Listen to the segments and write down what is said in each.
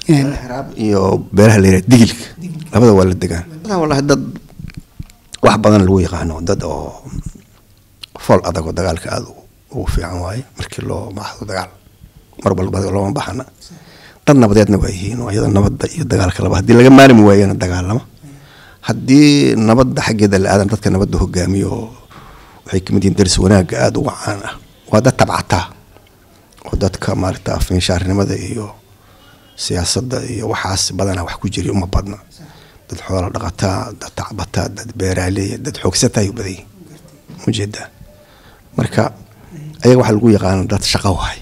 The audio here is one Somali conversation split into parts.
xiraab iyo beelaha la yidhaha digilka labada waa la degaan wallahi dad wax badan lagu yaqaano dad oo fool adag oo dagaalka aada ugu fiican waaye markii loo baxdo dagaal mar walba looma baxana dad nabadeedna waa yihiin oo iyada nabadda iyo dagaalka laba haddii laga maarmi waayana dagaalama haddii nabadda xaggeeda la aadan dadka nabadda hogaamiyo oo waxay kamid yihiin daris wanaagga aada uga caan ah waa dad tabcataa oo dadka maaragta afminshaarnimada iyo siyaasadda iyo waxaas badanaa wax ku jiri uma badna dad xoola dhaqataa dad tacbataa dad beeraaleya dad xoogsataa ayuu badan yihin ujeedaa marka ayaga waxaa lagu yaqaana dad shaqo waay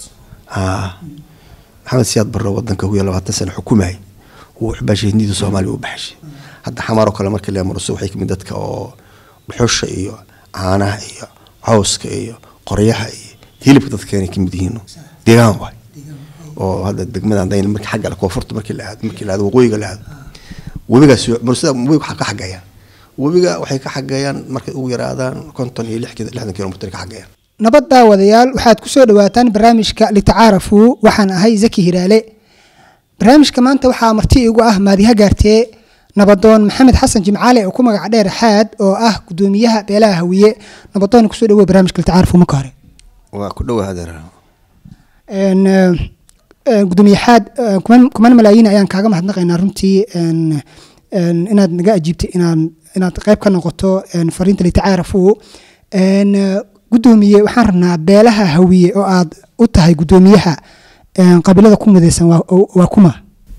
maxamed siyaad barro wadanka kuya labaatan sano xukumay wuu waxbaashay hindida soomaaliya u baxshay hadda xamaaroo kale markii la marso waxay kamid dadka oo dhuxusha iyo caanaha iyo cawska iyo qoryaha iyo hilibka dadka keenay kamid yihiin deegaan waay oo hadda degmadan dayn markii xagga koonfurta markii la aado markii la aado waqooyiga la aado webigaas mursada webiga waxaa ka xagayaan webiga waxay ka xagayaan markay ugu yaraadaan konton iyo lixdan kilomitr ka xagayaan nabad daawadayaal waxaad ku soo dhawaataan barnaamijka litacaarafuu waxaan ahay zaki hiraale barnaamijka maanta waxaa marti igu ah maadiha gaartee nabadoon maxamed xasan jimcaale oo ku magac dheer xaad oo ah gudoomiyaha beelaha hawiye nabadoon kusoo dhawo barnaamijka litacaarafuu marka hore waa ku dhowa hadeer gudoomiye xaad kuman malaayiin ayaan kaaga mahadnaqaynaa runtii inaad naga ajiibtay inaan inaad qayb ka noqoto fariinta litacaarafuu gudoomiye waxaan rabnaa beelaha hawiye oo aad u tahay gudoomiyaha qabiilada ku midaysan waa kuma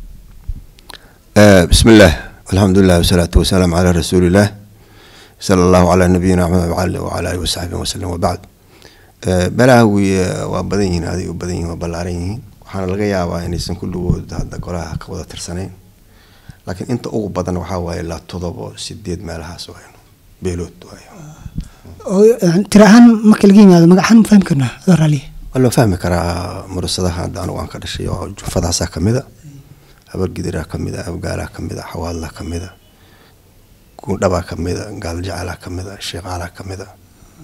bismi illaah alxamdulilah wasalaatu wasalaamu calaa rasuulillaah sala allahu calaa nabiyina maxamed wacala alihi wasaxbihi wasalam wabacd beelaha hawiye waa badan yihiin aday u badan yihin waa ballaaran yihiin waxaana laga yaabaa inaysan kulligood hadda golaha ka wada tirsanayn laakiin inta ugu badan waxaa waaye ilaa todobo sideed meelahaas waayo beelood waayo tira ahaan marka laga yimaado magacahaan ma fahmi karnaa adoo raaliya waa loo fahmi karaa murasadaha hadda anigu aan ka dhashay oo jufadaasaa kamid a habargidiraa kamid a abgaalaa kamid a xawaadlaa kamid a guundhabaa kamid a gaaljacalaa kamid a sheeqaalaa kamid a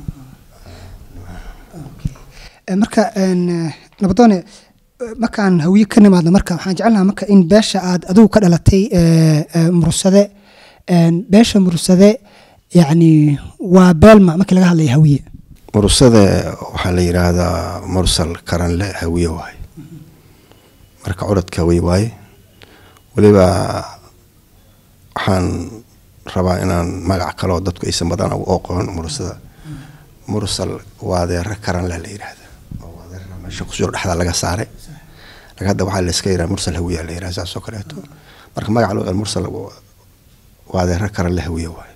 marka nabadoone markaan hawiye ka nimaadno marka waxaan jecelnaha marka in beesha aad adigu ka dhalatay mursade beesha mursade yacni waa beelma markii laga hadlaya hawiye mursade waxaa la yidhaahdaa mursal karanle hawiye waaye marka curadka hawiye waaye weliba waxaan rabaa inaan magac kaloo dadku aysan badan u oqoon mursada mursal waadeera karanle la yidhaahda waadeera meesha kusoo dhexda laga saaray laakiin hadda waxaa layska yidhaha mursal hawiye la yidhaha saas oo kaleeto marka magac loo mursal waadeera karanle hawiye waaye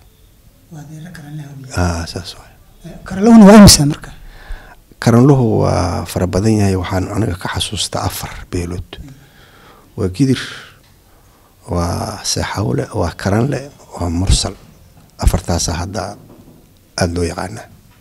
saas waay karanluhuna waa imisa marka karanluhu waa fara badan yahay waxaan aniga ka xasuustaa afar beelood waa gidir waa seexawle waa karanle waa mursal afartaasa hadda aada loo yaqaanaa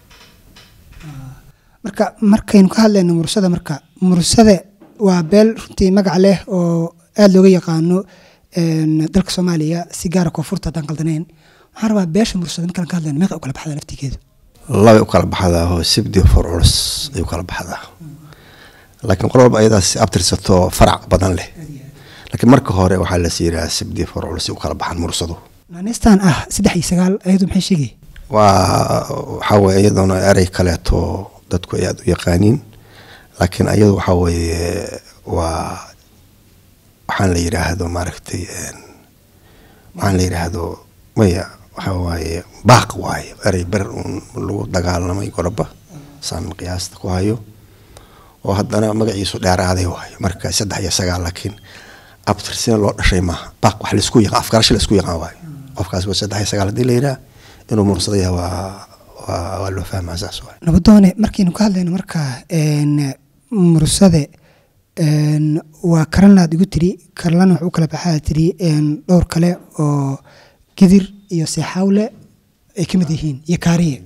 marka markaynu ka hadlayno mursada marka mursade waa beel runtii magac leh oo aada looga yaqaano dalka soomaaliya si gaara koonfurta haddaan qaldanayn waxaan rabaa beesha mursada markaan ka hadlayno meeqa u kala baxdaa laftigeedu labay u kala baxdaa oo sibdi for culus ay u kala baxdaa laakiin qol walba ayadaas abtirsato farac badan leh laakiin marka hore waxaa las yidhaha sibdi for culus u kala baxaan mursadu nanistan ah saddex iyo sagaal ayadu maxay sheegay waa waxaa weye iyadoona erey kaleeto dadku ay aada u yaqaaniin laakiin ayadu waxaa weeye waa waxaan la yidhaahdo maaragtay waxaan la yidhaahdo maya waxaa waaye baaq waaye erey ber uun lagu dagaalamay goroba saan qiyaasta ku hayo oo haddana magaciisu dheeraaday waaye marka saddex iyo sagaal laakiin abtirsina loo dhashay maaha baaq wax laisku yaqaan afgarasho laisku yaqaan waaye qofkaas waa saddex iyo sagaal haddii la yidhaha inuu mursada yahay waa waa waa loo fahmaa saas waaye nabadoone markaynu ka hadlayno marka mursade waa karanlaad igu tiri karlana wax u kala baxaa tiri dhowr kale oo gidir iyo seexawle ay ka mid yihiin iyo kaariye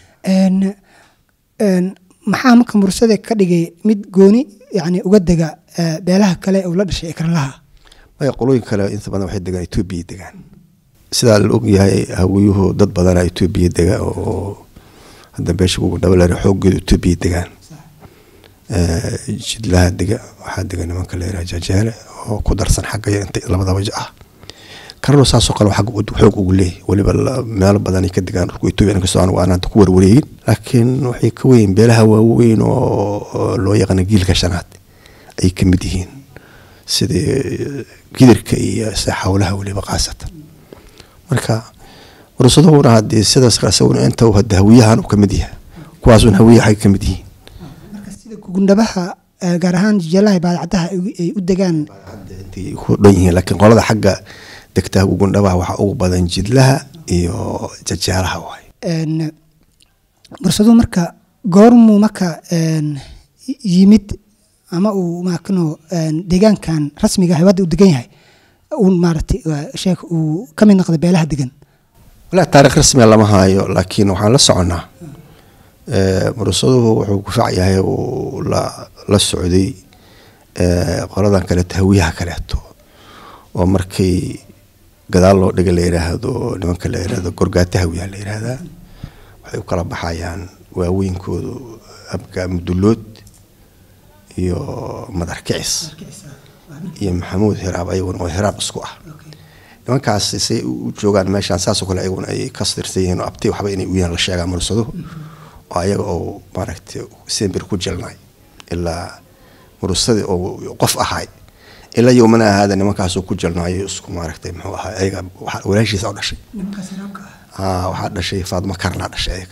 maxaa marka mursade ka dhigay mid gooni yani uga dega beelaha kale uu la dhashay ee karanlaha maya qolooyin kale inta badan waxay degaan etoobiya degaan sidaa la ogyahay hawiyuhu dad badana etoobiya dega oo hadda beesha ugu dhabalare xooggeedu etoobiya degaan jidlaha dega waxaa dega nimanka la yiraha jajeele oo ku darsan xagga inta labadaba ah karlo saasoo kale xagga xoog ugu leeyahy weliba meelo badanay ka degaan dhulka etoobiya inkastoo aan aan hadda ku warwareegin laakiin waxay ka weyn beelaha waaweyn oo loo yaqaana giilka shanaad ay ka mid yihiin sidii gidirka iyo xawlaha weliba khaasatan marka mursadahuna haddii sidaas isaguna inta hadda hawiyahan uu ka mid yahay kuwaasun hawiya xay ka mid yihiin marka sida gugundhabaha gaar ahaan jijalaha baadacadaha ay u degaan intay ku dhan yihiin laakiin qolada xagga degtaha gugundhabaha waxaa ugu badan jidlaha iyo jajaalaha waay mursaduhu marka goormuu marka yimid ama uu maakno deegaankan rasmiga ah wadda u degan yahay uu maaratay sheekh uu ka mid noqday beelaha degan walaa taarikh rasmiga lama haayo laakiin waxaan la soconnaa mursaduhu wuxuu ku fac yahay uu la socday qoladan kaleeto hawiyaha kaleeto oo markay gadaal loo dhiga la yiraahdo nimanka la yirahdo gorgaata hawiyaha la yiraahdaa waxay u kala baxayaan waaweynkoodu abka mudulood iyo madar kicis iyo maxamuud hiraab ayaguna oo hiraab isku ah nimankaas say u joogaan meeshaan saasoo kale ayaguna ay ka stirsan yihiin oo abti waxba inay u yihiin la sheegaa mursaduhu oo ayaga oo maaragtay sembir ku jelnay ilaa murusadii oo qof ahay ilaa yowmana ahaada nimankaasoo ku jelnaayo isku maaragtay muxuu ahaa ayaga walaashiisa oo dhashay waxaa dhashay faadmo karnaa dhashay ayaga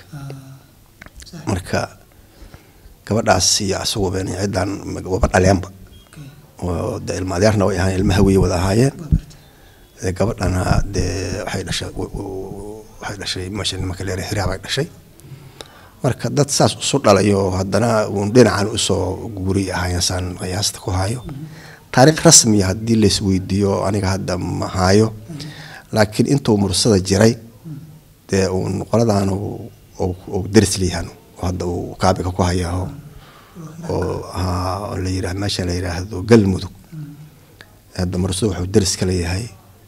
marka gabadhaas iyo asagu been ciddaan waba dhaleenba oo de ilma adeerna way ahaayeen ilmaha wey wada ahaayeen gabadhana dee waxay dhashay waxay dhashay meesha nimanka leer hiraabay dhashay marka dad saas isu dhalayo haddana uun dhinacan usoo guri ahaayeen saan qiyaasta ku hayo taariikh rasmiya haddii lays weydiiyo aniga hadda ma haayo laakiin intuu mursada jiray dee uun qoladan uu daris leeyahan hadda uu kaabiga ku hayaa oo la yirah meesha la yiraahdo galmudug hadda mursada wuxuu daris ka leeyahay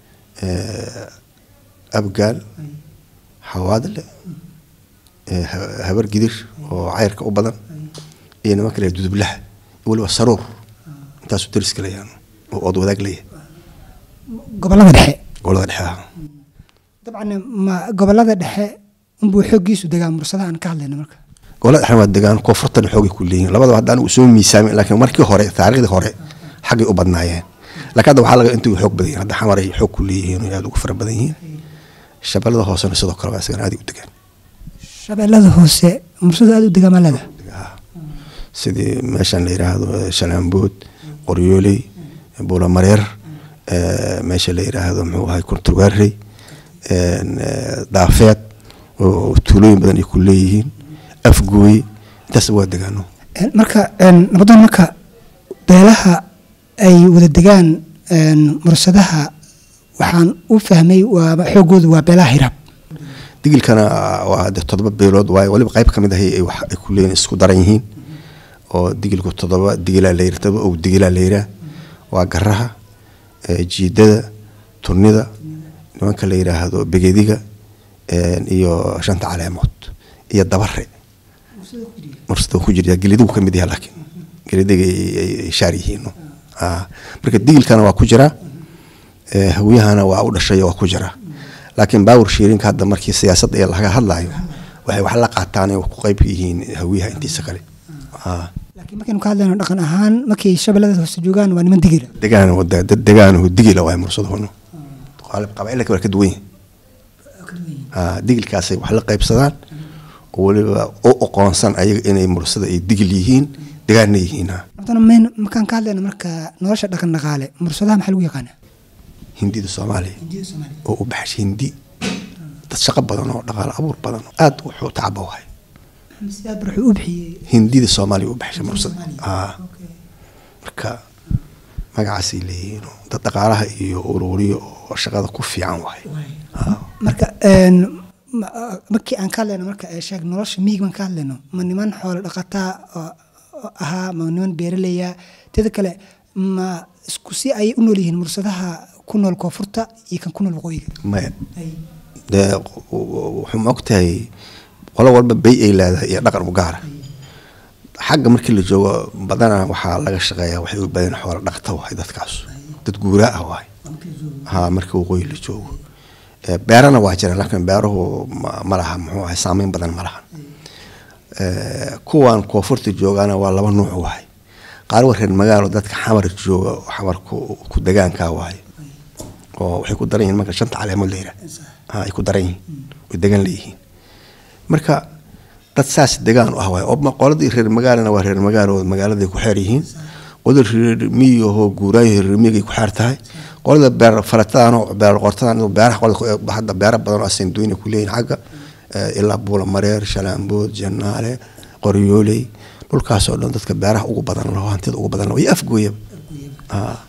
abgaal xawaadle habar gidir oo cayrka u badan iyo nimanka le dudublaha weliba saruur intaasuu dariska leeyahan oo ood wadaag leeyahay gobolada dhexe gobolada dhexe ah dabcan ma gobolada dhexe unbuu xooggiisu degaa mursadaha aan ka hadlayna marka gobolada dhexe waa degaan koonfurtan xoogay ku leeyihin labadaba haddaan uu soo miisaamin laakiin markii hore taariikhdii hore xaggay u badnaayeen laakiin hadda waxaa laga intuu xoog badan yihin hadda xamar ay xoog ku leeyihiin oo aad ugu fara badan yihiin shabeellada hoosena sidoo kale waa isagana aad u degaan shabeellada hoose mursadu aad u degaa maalada sidii meeshan la yiraahdo shalaambood qoryooley buulamareer meesha la yiraahdo muxuu ahay kunturgaarey daafeed oo tuulooyin badan ay ku leeyihiin afgooy intaas waa degaano marka nabadoon marka beelaha ay wada degaan mursadaha waxaan u fahmay waa xoogoodu waa beelaha hiraab digilkana waa de todoba beelood waayo waliba qayb ka mid ahay ay wax ay ku leeyihin isku daran yihiin oo digilku todoba digilaa la yira todoba og digilaa la yiraa waa garaha jiidada turnida nimanka la yiraahdo begediga iyo shanta caleemood iyo dabare mursada ku jirya gelidigu ka mid yaha laakiin gelidiga ay shaar yihiin marka digilkana waa ku jiraa hawiyahana waa u dhashay waa ku jiraa laakiin baawur shiirinka hadda markii siyaasadda ee laga hadlayo waxay wax la qaataan ay ku qayb yihiin hawiyaha intiisa kale laakiin markaynu ka hadlayno dhaqan ahaan markay shabeellada hoose joogaan waa niman digila degaan wada dad degaanahu digila waay mursaduhunu qabailka waa ka duwan yihin digilkaasay wax la qaybsadaan oo weliba u oqoonsan ayaga inay mursada ay digil yihiin degaanna yihiin mn markaan ka hadlayno marka nolosha dhaqan dhaqaale mursadaha maxaa lagu yaqaanaa hindida soomaaliya oo u baxshay hindi dad shaqo badan oo dhaqaale abuur badan oo aada wuxuu tacaba wahay hindida soomaaliya u baxshay mursada marka magacaasay leeyihiin dad dhaqaalaha iyo ururiyo oo shaqada ku fiican wahay marka markii aan ka hadlayno marka sheeg nolosha miig baan ka hadlayno ma niman xoolo dhaqataa ahaa ma niman beeraleya teeda kale ma isku si ayay u nool yihiin mursadaha ku nool koonfurta iyo kan ku nool waqooyiga maya dee wuxuu ma ogtahay qolo walba bay ay leedahay iyo dhaqan u gaara xagga markii la joogo badanaa waxaa laga shaqeeyaa waxay u badan xoolo dhaqta wahay dadkaas dad guuraa ah waay ha marka waqooyi la joogo Eh, beerana waa jira laakiin beeruhu ma- ma laha muxuu ahay saameyn badan ma lahan Eh, kuwan koonfurta joogana waa laba nuuc waay qaar waa reer magaalo dadka xamar jooga oo xamarku ku degaankaa waaye oo waxay ku daran yihiin marka shanta caleemood la yidhaah ha ay ku daran yihiin way degan leeyihiin marka dad saas degaan u ah waay oo ma- qoladii reer magaalana waa reer magaalo oo magaaladay ku xeer yihiin qolada reer miyi ahoo guuraayo reer miyigay ku xeer tahay qolada beer falatadan oo beer qortadan oo beeraha qolada ku- hadda beera badan oo asenduina ku leeyihin xagga eh, ilaa buula mareer shalaambood janaale qoryooley dhulkaas oo dhan dadka beeraha ugu badan laho hantida ugu badan laho iyo afgooyaba Ah.